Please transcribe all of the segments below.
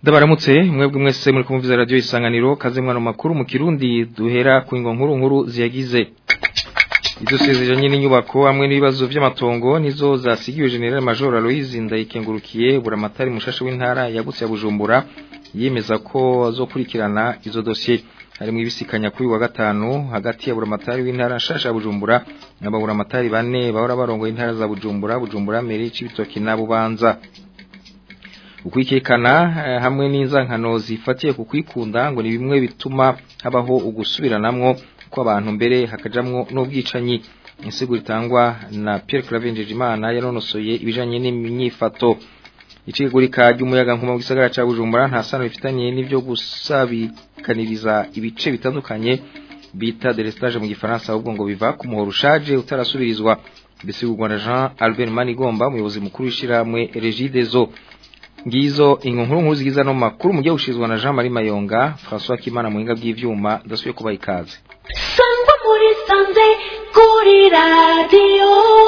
Ndabaramutse mwebwe mwese muri kumviza radio isanganiro kaze mwana makuru mu Kirundi duhera ku ingo nkuru nkuru ziyagize Izo sezeranye n'inyubako hamwe n'ibibazo vy'amatongo nizo zasigiwe General Major Aloise Ndayikengurukiye buramatari mushasha w'intara yagutse ya Bujumbura yemeza ko azokurikirana izo dossier harimo ibisikanya kuri wa gatanu hagati ya buramatari w'intara nshasha ya Bujumbura n'aburamatari bane bahora barongoye intara za Bujumbura Bujumbura Meri Cibitoki na Bubanza ukwikekana hamwe n'inzankano zifatiye ku kwikunda ngo ni bimwe bituma habaho ugusubiranamwo kw'abantu mbere hakajamwo n'ubwicanyi insiguro itangwa na Pierre Claver Imana yanonosoye ibijanye n'imyifato icigurika ry'umuyaga nkuma mu gisagara ca Bujumbura nta sano bifitanye n'ivyo gusabikaniriza ibice bitandukanye bita delestage mu gifaransa ahubwo ngo biva ku muhoro ushaje utarasubirizwa bisigurwa na Jean Albert Manigomba umuyobozi mukuru w'ishiramwe Regideso ngizo inkuru nkuru zigiza no makuru mujye ushizwa na Jean Marie Mayonga François Kimana muhinga bw'ivyuma ndasubiye kuba ikaze Sangwa muri sanze kuri radio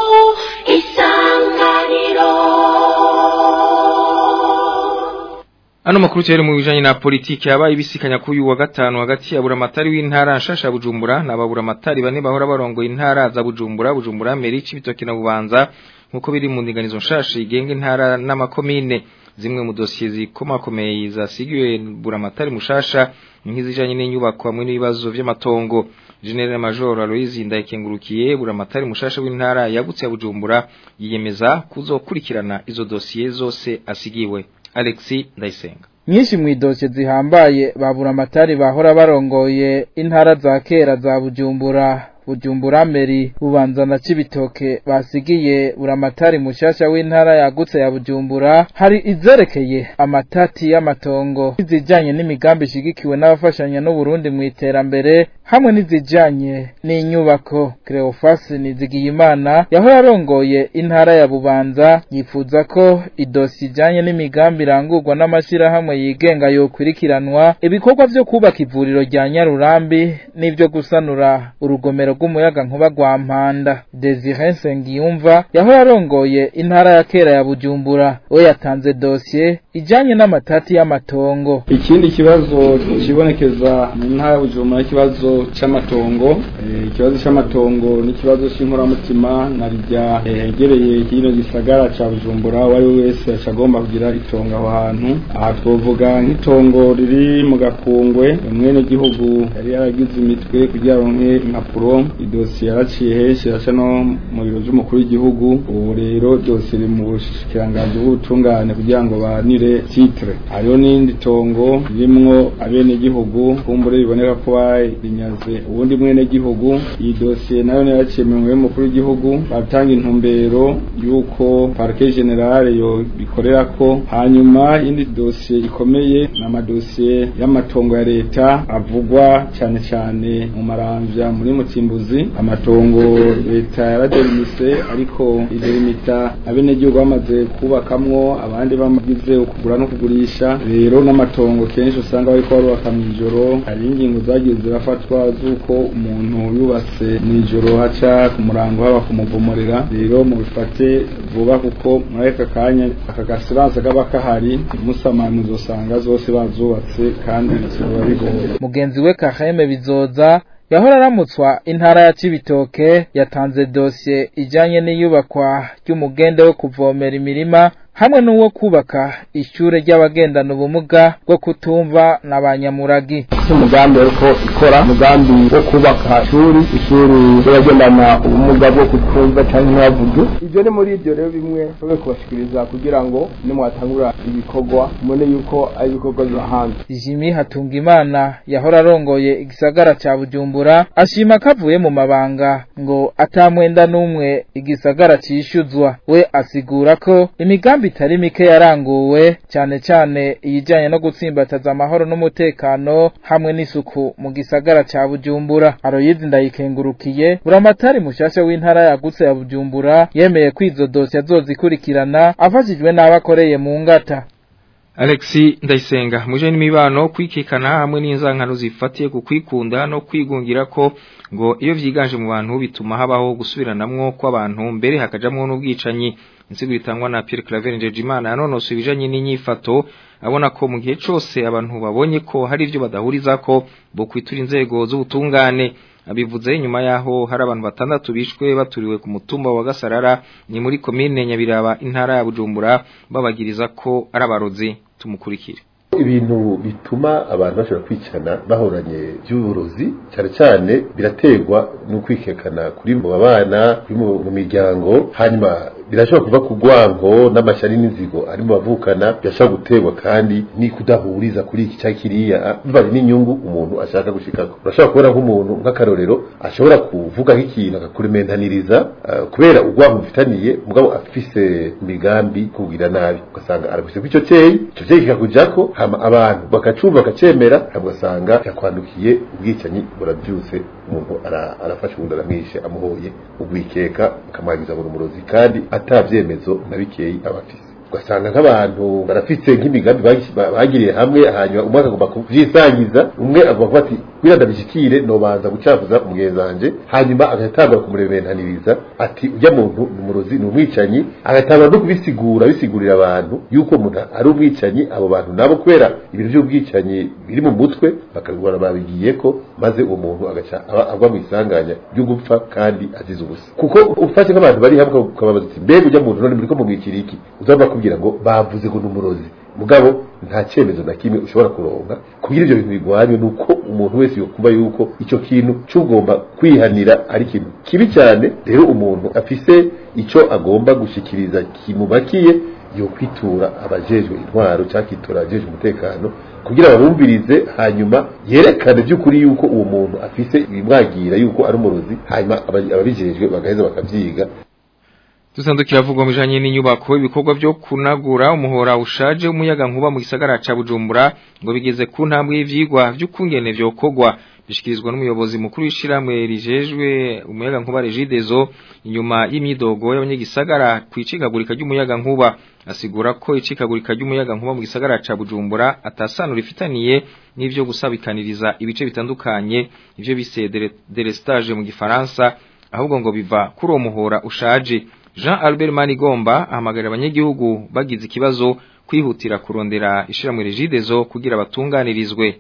isanganiro Ano makuru cyari mu bijanye na politiki yabaye ibisikanya kuri uyu wa gatanu hagati ya buramatari w'intara nshasha Bujumbura na baburamatari bane bahora barongoye intara za Bujumbura Bujumbura Meri Cibitoki na Bubanza nkuko biri mu ndinganizo nshasha igenga intara n'amakomine zimwe mu dosiye zikomakomeye zasigiwe buramatari mushasha nk'izijanye n'inyubako hamwe n'ibibazo vy'amatongo General Major Aloise Ndayikengurukiye buramatari mushasha w'intara yagutse ya Bujumbura yiyemeza kuzokurikirana izo dosiye zose asigiwe Alexi Ndayisenga nyinshi mu idosiye zihambaye babura amatari bahora barongoye intara za kera za Bujumbura Bujumbura Meri Bubanza na Cibitoke basigiye buramatari mushasha w'intara yagutse ya Bujumbura hari izerekeye amatati y'amatongo izijanye n'imigambi ishigikiwe n'abafashanya n'u Burundi mu iterambere hamwe n'izijanye n'inyubako Cleophas Nizigiyimana yahora arongoye intara ya Bubanza yifuza ko idosi ijanye n'imigambi irangurwa n'amashirahamwe yigenga yokwirikiranwa ibikorwa vyo kubaka ivuriro rya Nyarurambi n'ivyo gusanura urugomero rw'umuyaga nkuba rwa Mpanda Desire Nsengiyumva yahora arongoye intara ya kera ya Bujumbura we yatanze dossier ijanye n'amatati y'amatongo ikindi kibazo kibonekeza mu ntara ya Bujumbura ikibazo c'amatongo ikibazo c'amatongo n'ikibazo c'inkoramutima na rya hegereye kino gisagara ca Bujumbura wari wese acagomba kugira itongo aho hantu aha twovuga nk'itongo riri mu gakungwe mwene gihugu yari yaragize imitwe kugira ronke impapuro idosiye yaraciye henshi yaca no mu biro by'umukuru w'igihugu ubu rero dosiye iri mu bushikiranganji bw'ubutungane kugira ngo banire titre hariho n'indi tongo ririmwo abenegihugu kumbure biboneka ko barinyaze ubundi mwenegihugu iyi dosiye nayo yaraciye mu y'umukuru w'igihugu batanga intumbero y'uko parke generale yo bikorerako hanyuma indi dosiye ikomeye ni amadosiye y'amatongo ya leta avugwa cyane cyane mu maramvya muri mutimbuzi amatongo leta yaraderimise ariko iderimita abenegihugu bamaze kubakamwo abandi bamagize ukugura no kugurisha rero n'amatongo kenshi usanga bariko barubaka mw'ijoro hari ingingo zagiye zirafatwa z'uko umuntu yubatse mw'ijoro haca ku murango haba kumuvumurira rero mubifate vuba kuko muri aka kanya aka gasiranse kaba kahari musamani uzosanga zose bazubatse kandi biba bigoye mugenzi we Kaheme bizoza yahora aramutswa intara ya Cibitoke yatanze dossier ijanye n'iyubakwa ry'umugende wo kuvomera imirima hamwe n'uwo kubaka ishure ry'abagendana ubumuga bwo kutumva na banyamuragi umugambi ariko ikora umugambi wo kubaka ishuri ishuri ry'abagendana ubumuga bwo kutumva cyangwa ntibavuge ibyo ni muri ibyo rero bimwe bamwe kubashikiriza kugira ngo nimwatangura ibikorwa mubone yuko ari ibikorwa by'ahandi Jimmy Hatungimana yahora arongoye igisagara ca Bujumbura ashima ko avuye mu mabanga ngo atamwenda n'umwe igisagara cishuzwa we asigura ko imigambi itari mike yaranguwe cyane cyane iyijanye no gutsimbataza amahoro n'umutekano hamwe n'isuku mu gisagara ca Bujumbura Aroyizi ndayikengurukiye buramatari mushasha w'intara yagutse ya Bujumbura yemeye ko izo dosiye azozikurikirana afashijwe n'abakoreye mu ngata Alexi Ndayisenga muje n'imibano kwikekana hamwe n'inzankano zifatiye ku kwikunda no kwigungira ko ngo iyo vyiganje mu bantu bituma habaho gusubiranamwo kw'abantu mbere hakajamwo n'ubwicanyi insigo itangwa na Pierre Claver Njejimana yanonosoye ibijanye n'inyifato abona ko mu gihe cose abantu babonye ko hari ivyo badahuriza ko bo kwitura inzego z'ubutungane abivuze nyuma yaho hari abantu batandatu bishwe baturiwe ku mutumba wa Gasarara ni muri komine Nyabiraba intara ya Bujumbura babagiriza ko ari abarozi tumukurikire ibintu bituma abantu bashobora kwicana bahoranye by'uburozi cyane cyane biraterwa n'ukwikekana kuri mu babana kuri mu miryango hanyuma birashobora kuva ku rwango n'amashyari n'inzigo ari mu bavukana birashobora guterwa kandi ni kudahuriza kuri iki cyangwa kiriya bivanye n'inyungu umuntu ashaka gushikako urashobora kubona nk'umuntu nk'akarorero ashobora kuvuga nk'ikintu akakurementaniriza uh, kubera urwango mufitaniye mugabo afise imigambi kugira nabi ugasanga araguse ko icyo cyeyi icyo cyeyi kikakujako hama abantu bakacumva bakacemera ugasanga yakwandukiye ubwicanyi burabyuse umuntu arafasha ubundi aramwishe amuhoye ubwikeka akamwangiza buri umurozi kandi atabyemezo na bikeyi abafise ugasanga nk'abantu barafite nk'imigambi bagiriye hamwe hanyuma umwe akagomba kubyisangiza umwe agomba kuba ati kugira ndabishyikire nobanza gucafuza umugenzi wanje hanyuma agatangura kumurementaniriza ati ujya muntu ni umurozi ni umwicanyi agatangura no kubisigura bisigurira abantu yuko umuntu ari umwicanyi abo bantu nabo kubera ibintu by'ubwicanyi biri mu mutwe bakabibona babigiye ko maze uwo muntu agaca agwa mu isanganya ryo gupfa kandi azize ubusa kuko ufashe nk'abantu bari hamwe ukababaza uti mbega ujya muntu none muri ko mumwikira iki uzava kubwira ngo bavuze ngo ni umurozi mugabo nta cyemezo na kimwe ushobora kuronka kugira ibyo bintu bigwanye ni uko umuntu wese yokumva yuko icyo kintu cy'ugomba kwihanira ari ikintu kibi cyane rero umuntu afise icyo agomba gushikiriza kimubakiye yo kwitura abajejwe intwaro cyangwa akitura abajejwe umutekano kugira babumvirize hanyuma yerekane by'ukuri yuko uwo muntu afise ibimwagira yuko ari umurozi hanyuma ababijejwe bagaheza bakabyiga Tuzandukira vuga mujanye n'inyubako ibikorwa byo kunagura umuhora ushaje umuyaga nkuba mu gisagara ca Bujumbura ngo bigeze ku ntambwe y'ivyigwa by'ukungene vyokogwa bishikirizwa n'umuyobozi mukuru w'ishiramwe rijejwe umuyaga nkuba Regidezo inyuma y'imyidogo y'abanyagisagara kwicikagurika ry'umuyaga nkuba asigura ko icikagurika ry'umuyaga nkuba mu gisagara ca Bujumbura atasano rifitaniye n'ivyo gusabikaniriza ibice bitandukanye ivyo bise delestage mu gifaransa ahubwo ngo biva kuri uwo muhora ushaje Jean Albert Manigomba ahamagarira abanyagihugu bagize ikibazo kwihutira kurondera ishiramwe Regidezo kugira batunganirizwe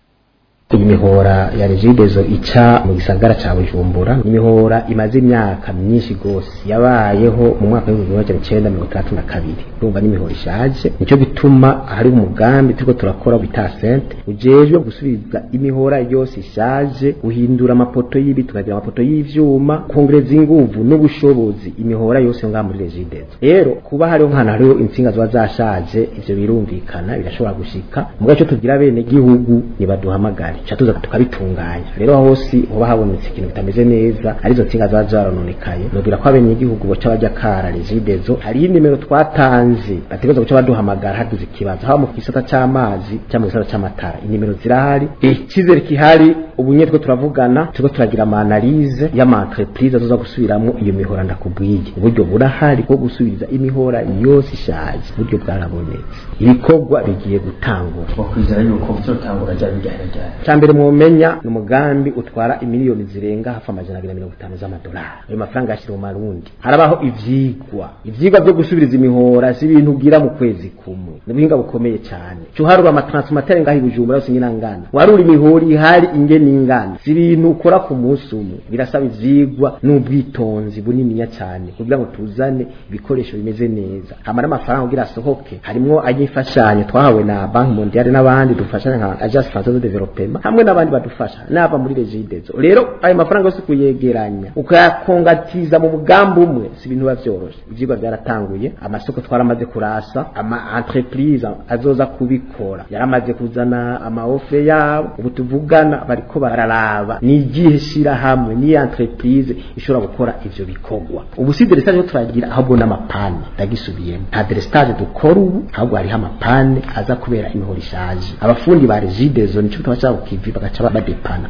imihora ya regidezo ica mu gisagara ca Bujumbura imihora imaze imyaka myinshi gose yabayeho mu mwaka w'ibihumbi bibiri n'icenda mirongo itandatu na kabiri urumva n'imihora ishaje nico gituma hari umugambi turiko turakora bita sente ujejwe gusubiza imihora yose ishaje guhindura amapoto y'ibiti tukagira amapoto y'ivyuma kongereza inguvu n'ubushobozi imihora yose ngaha muri regidezo rero kuba hariho nkana hariho intsinga ziba zashaje ivyo birumvikana birashobora gushika mugaco tugira bene gihugu nibaduhamagare cha tuza tukabitunganya rero hose hoba habonetse ikintu kitameze neza arizo nsinga za zarononekaye nubwira ko abenye igihugu boca bajya kara regidezo hari nimero twatanze bategereza guca baduhamagara hagize ikibazo haba mu kisata c'amazi cyangwa mu gisata c'amatara inimero zirahari ikizere kihari ubu nyetwe turavugana turiko turagira ama analyse y'ama entreprise azoza gusubiramwo iyo mihora ndakubwiye uburyo burahari bwo gusubiriza imihora yose ishaje uburyo bwarabonetse ibikorwa bigiye gutangura bakwizera yuko bizotangura ryari ryari ryari cyambere mwomenya ni umugambi utwara imiliyoni zirenga hafi amajana abiri na mirongo itanu z'amadolari ayo mafaranga yashyira mu marundi harabaho ivyigwa ivyigwa vyo gusubiriza imihora si ibintu ugira mu kwezi kumwe ni ubuhinga bukomeye cyane cuharura amatransformateur ngaho ibujumbura yose nyina ngana warura imihora ihari ingene ingana si ibintu ukora ku munsi umwe birasaba ivyigwa n'ubwitonzi buniniya cyane kugira ngo tuzane ibikoresho bimeze neza hamara amafaranga kugira asohoke harimwo ayifashanyo twahawe na banki mondiale n'abandi dufashanya nka agence française de développement hamwe n'abandi badufasha n'aba muri regidezo rero ayo mafaranga yose kuyegeranya ukayakongatiza mu mugambi umwe si ibintu biba vyoroshe ivyigwa byaratanguye amasoko twaramaze kurasa ama entreprise azoza kubikora yaramaze kuzana ama ofre yabo ubu tuvugana bariko bararaba ni igihe shira hamwe ni entreprise ishobora gukora ivyo bikorwa ubu si delestage turagira ahubwo n'amapane ndagisubiyemo nta delestage dukora ubu ahubwo hariho amapane aza kubera imihoro ishaje abafundi ba regidezo nico tubaca kukivi bagaca badepana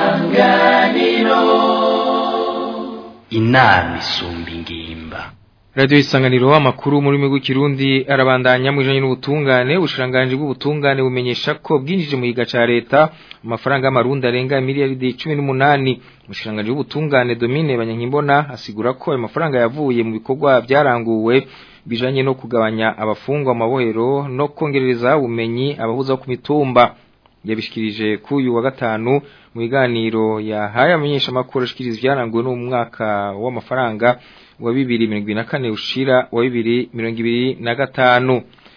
isanganiro inama isumba ingimba Radio isanganiro amakuru muri migwi kirundi arabandanya mu ijanye n'ubutungane ubushiranganje bw'ubutungane bumenyesha ko bwinjije mu giga ca leta amafaranga y'amarundi arenga miliyaridi 18 ubushiranganje bw'ubutungane Domine Banyankimbona asigura ko ayo mafaranga yavuye mu bikorwa byaranguwe bijanye no kugabanya abafungwa amabohero no kongerereza ubumenyi abahuza ku mitumba yabishikirije kuyu wa gatanu mu biganiro yahaye amenyesha makuru ashikiriza byaranguwe no mu mwaka w'amafaranga wa 2024 ushira wa 2025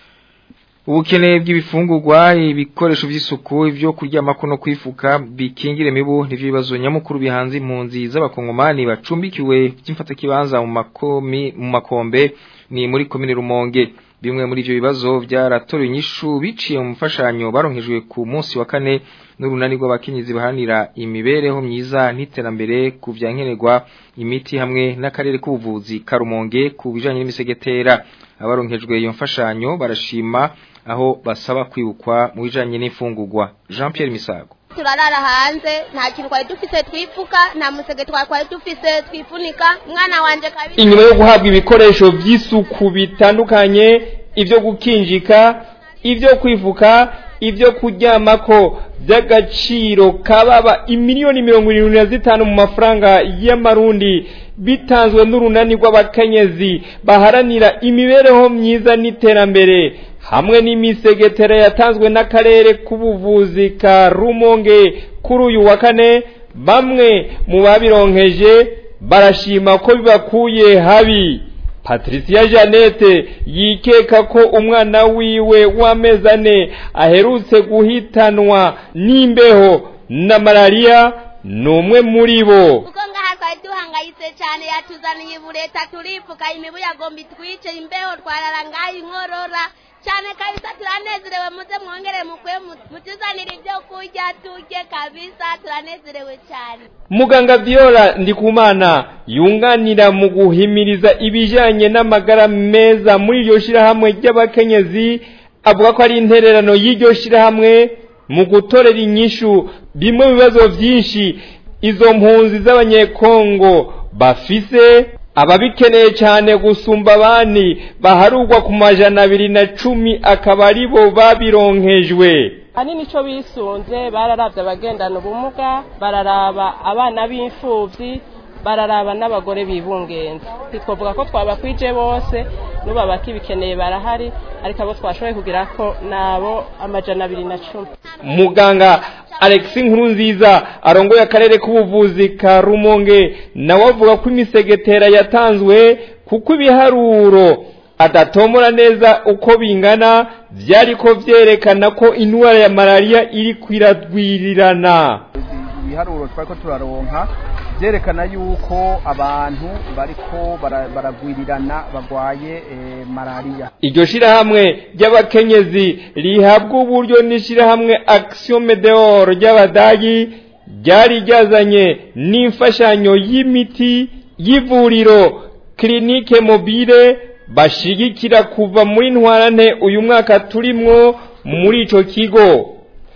ubukene bw'ibifungurwa ibikoresho by'isuku ibyo kuryamako no kwifuka bikingire mibu nivyo bibazo nyamukuru bihanze impunzi z'abakongomani bacumbikiwe by'imfata kibanza mu makomi mu makombe ni muri komine Rumonge bimwe muri ivyo bibazo byaratorewe inyishu biciye mu mfashanyo baronkejwe ku munsi wa kane n'urunani rw'abakenyezi bahanira imibereho myiza n'iterambere ku vyankenerwa imiti hamwe n'akarere k'ubuvuzi karumonge ku bijanye n'imisegetera abaronkejwe iyo mfashanyo barashima aho basaba kwibukwa mu bijanye n'imfungurwa Jean Pierre Misago turarara hanze nta kintu twari dufise twifuka nta musege twari dufise twifunika umwana wanje kabiri inyuma yo guhabwa ibikoresho by'isuku bitandukanye ibyo gukinjika ibyo kwifuka ibyo kuryamako by'agaciro kababa imiliyoni mirongo irindwi na zitanu mu mafaranga y'amarundi bitanzwe n'urunani rw'abakenyezi baharanira imibereho myiza n'iterambere hamwe n'imisegetera yatanzwe n'akarere k'ubuvuzi ka rumonge kuri uyu wa kane bamwe mu babironkeje barashima ko bibakuye habi patricia jeannette yikeka ko umwana wiwe w'amezi ane aherutse guhitanwa n'imbeho na malariya ni umwe muri bo kuko ngaha twari duhangayitse cyane yatuzaniye ibureta turipfuka imibu yagomba itwice imbeho twarara ngaho inkorora cyane kabisa turanezerewe muze mwongere mukwe mutuzanire ibyo kurya turye kabisa turanezerewe cyane muganga viola ndikumana yunganira mu guhimiriza ibijyanye n'amagara meza muri iryo shyirahamwe ry'abakenyezi avuga ko ari intererano y'iryo shyirahamwe mu gutorera inyishu bimwe mu bibazo byinshi izo mpunzi z'abanyekongo bafise ababikeneye cyane gusumba abandi baharugwa ku majana abiri na cumi akaba ari bo babironkejwe ahanini icyo bisunze bararabye abagendana ubumuga bararaba abana b'imfubyi bararaba n'abagore bibungenza ntitwavuga ko twabakwije bose n'ubu bakibikeneye barahari ariko abo twashoboye kugira ko nabo amajana abiri na cumi muganga Alex Nkurunziza arongoye akarere k'ubuvuzi ka Rumonge nawe avuga ko imisegetera yatanzwe kuko ibiharuro adatomora neza uko bingana byari ko byerekana ko indwara ya malariya iri kwiradwirirana ibiharuro twari ko turaronka byerekana yuko abantu bariko baragwirirana bagwaye malariya iryo shirahamwe ry'abakenyezi rihabwa uburyo n'ishirahamwe action medeor ry'abadagi ryari ryazanye n'imfashanyo y'imiti y'ivuriro kirinike mobile bashigikira kuva muri ntwarante uyu mwaka turimwo muri ico kigo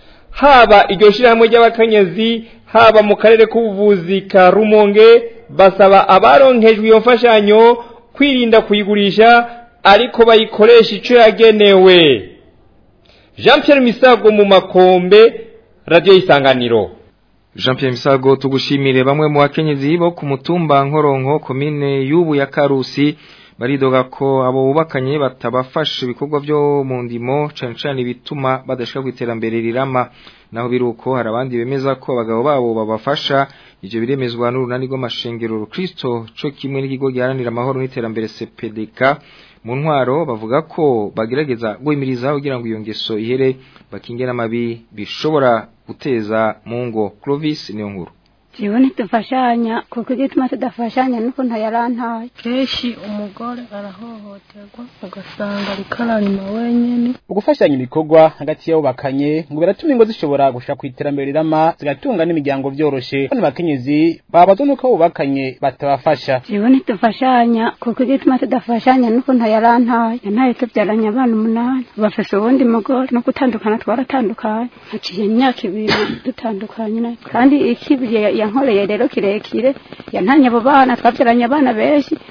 haba iryo shirahamwe ry'abakenyezi haba mu karere k'ubuvuzi ka rumonge basaba abaronkejwe iyo mfashanyo kwirinda kuyigurisha ariko bayikoresha icyo yagenewe jean Pierre misago mu makombe radiyo y'isanganiro jean Pierre misago tugushimire bamwe mu bakenyezi bo ku mutumba nkoronko komine y'ubu ya karusi baridoga ko abo bubakanye batabafasha ibikorwa byo mu ndimo cyane cyane bituma badashaka iterambere rirama naho biruko hari abandi bemeza ko abagabo babo babafasha ivyo biremezwa n'urunani rw'amashengero rukristo co kimwe n'ikigo giharanira amahoro n'iterambere CPDK mu ntwaro bavuga ko bagerageza guhimiriza kugira ngo iyo ngeso ihere bakinge n'amabi bishobora guteza mu ngo Clovis niyo nkuru jewe ntidufashanya kuko igituma tudafashanya nuko ntayarantaye kenshi umugore arahohoterwa ugasanga ariko ararima wenyene ugufashanya ibikorwa hagati y'abubakanye ngo biratuma ingo zishobora gushika ku iterambere rirama zigatunga n'imiryango vyoroshe bano bakenyezi babazwa nuko abubakanye batabafasha jewe ntidufashanya kuko igituma tudafashanya nuko ntayarantaye yantaye tubyaranye abana umunani bafise uwundi mugore no gutandukana twaratandukanye haciye imyaka ibiri dutandukanye kandi ikibiri yankoreye rero kirekire yantanye abo bana twabyaranye abana benshi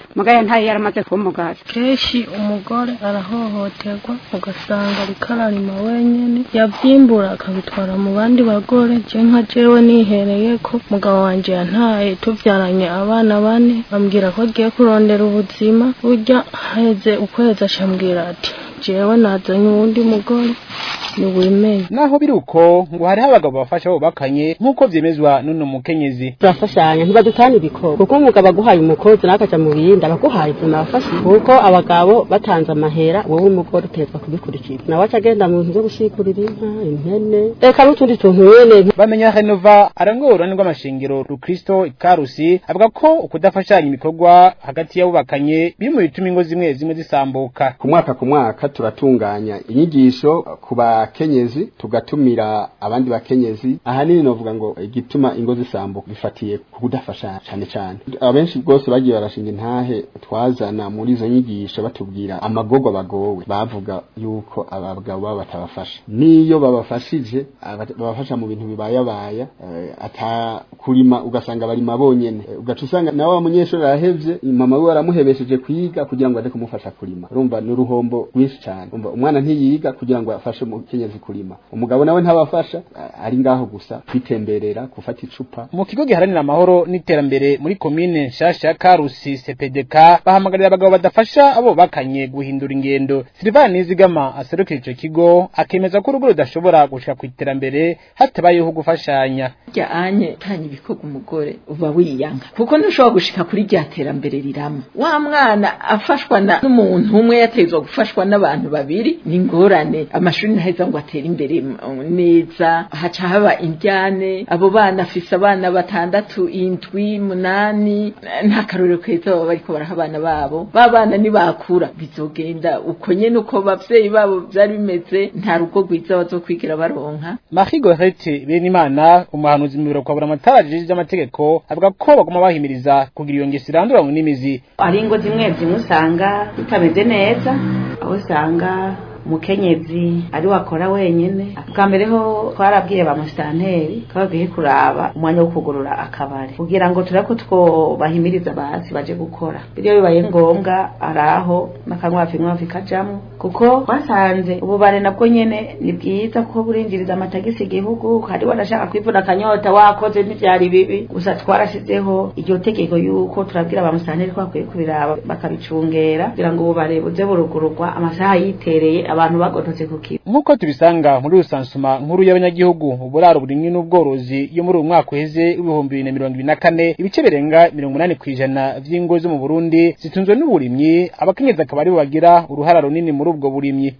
mugaya ntayo yaramaze kuba umugazi kenshi umugore arahohoterwa ugasanga ariko ararima wenyene yavyimbura akabitwara mu bandi bagore je nka jewe nihereye ko mugabo wanje yantaye tuvyaranye abana bane ambwira ko agiye kurondera ubuzima burya heze ukwezi acambwira ati jewe nazanye uwundi mugore niwimeye naho biri uko ngo hariho abagabo bafasha bubakanye nk'uko vyemezwa n'uno mukenyezi turafashanya ntibadutana ibikoro kuko umugabo aguhaye umukozi nawe akaja mu bindi abaguhaye ivyo nabafasha kuko abagabo batanze amahera wowe umugore utezwa kubikurikiza nawe aca agenda mu bintu vyo gushikurira inka impene reka n'utundi tuntu nyene bamenya renova arangwa urunani rw'amashengero rukristo ikarusi avuga ko ukudafashanya ibikorwa hagati y'abubakanye biri mu bituma ingo zimwe zimwe zisambuka ku mwaka ku mwaka turatunganya inyigisho ku bakenyezi tugatumira abandi bakenyezi ahanini novuga ngo igituma ingo zisambuka bifatiye ku kudafashanya cyane cyane abenshi bwose bagiye barashinga intahe twazana muri izo nyigisho batubwira amagorwa bagowe bavuga yuko abagabo baba batabafasha niyo babafashije aba- babafasha mu bintu bibayabaya eh, ata kurima ugasanga barima bonyene Eh, ugaca usanga nawe wa munyeshuri arahevye mama we aramuhebesheje kwiga kugira ngo aje kumufasha kurima urumva ni uruhombo rwinshi cyane umva umwana ntiyiga kugira ngo afashe umukenyezi kurima umugabo nawe ntabafasha eh, ari ngaho gusa kwitemberera gufata icupa mu kigo giharanira amahoro n'iterambere muri komine nshasha ya karusi cpdk bahamagarira abagabo badafasha abo bakanye guhindura ingendo silivani nizigama aserukira ico kigo akemeza ko urugo rudashobora gushika ku iterambere hatabayeho gufashanya rya anye tanya ibikorwa umugore uba wiyanga kuko ntushobora gushika kuri rya terambere rirama wa mwana afashwa na n'umuntu umwe yatezwa gufashwa n'abantu babiri ni ingorane amashuri ntaheza ngo atere imbere mm, neza haca haba indyane abo bana afise abana batandatu indwi munani nta karorero keza baba bariko baraha abana babo ba bana nibakura bizogenda uko nyene uko abavyeyi babo vyari bimeze nta rugo rwiza bazokwigira baronka Marie Gorete Benimana umuhanuzi mu biro kwa buramatara ajejwe ivy'amategeko avuga ko baguma bahimiriza kugira iyo ngeso irandura mu n'imizi hari ingo zimwe zimwe usanga zitameze neza aho usanga umukenyezi ari wakora wenyene bwa mbere ho twarabwiye ba musitanteri ko bagiye kuraba umwanya wo kugurura akabari kugira ngo turebe ko twobahimiriza basi baje gukora iyo bibaye ngombwa araho n'akanywafi nkwafi kajamwo kuko twasanze ububare nabwo nyene ni bwiza kuko burinjiriza amatagisi igihugu hari wanashaka kwivuna akanyota wakoze ntivyari bibi gusa twarashizeho iryo tegeko yuko turabwira ba musitanteri ko bakwiye kubiraba bakabicungera kugira ngo ububare buze burugururwa amasaha yitereye abantu bagototse ku kigo nk'uko tubisanga muri rusansuma nkuru y'abanyagihugu uburaro burimwe n'ubworozi yo muri uyu mwaka uheze w'ibihumbi bibiri na mirongo ibiri na kane ibice birenga mirongo inani ku ijana vy'ingo zo mu burundi zitunzwe n'uburimyi abakenyezi akaba aribo bagira uruhara runini muri ubwo burimyi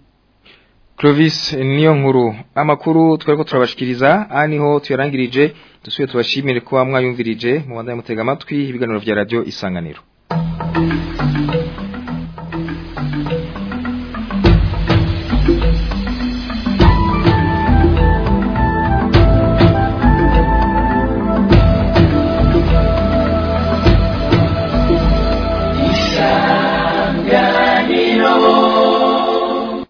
Clovis niyo nkuru amakuru twariko turabashikiriza aha niho tuyarangirije dusuye tubashimire kuba mwayumvirije mu banda mutega amatwi ibiganiro vya radio isanganiro